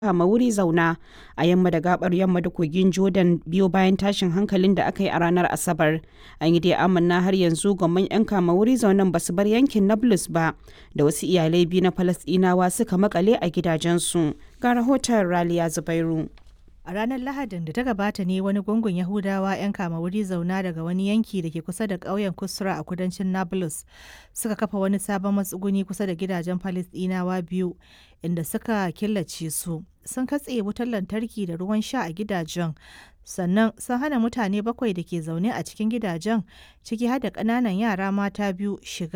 kama wuri zauna a yamma da gabar yamma da kogin jordan biyo bayan tashin hankalin da aka yi a ranar asabar an yi dai amanna har yanzu gwamman 'yan kama wuri zaunan ba su bar yankin nablus ba da wasu iyalai biyu na falasdinawa suka makale a gidajensu ga rahoton raliya zubairu A ranar Lahadin da ta gabata ne wani gungun Yahudawa 'yan kama wuri zauna daga wani yanki da ke kusa da ƙauyen Kusra a kudancin Nablus suka kafa wani sabon matsuguni kusa da gidajen Falisdinawa biyu inda suka killace su. Sun katse wutar lantarki da ruwan sha a gidajen sannan sun hana mutane bakwai da ke zaune a cikin gidajen ciki har da ƙananan yara mata biyu shiga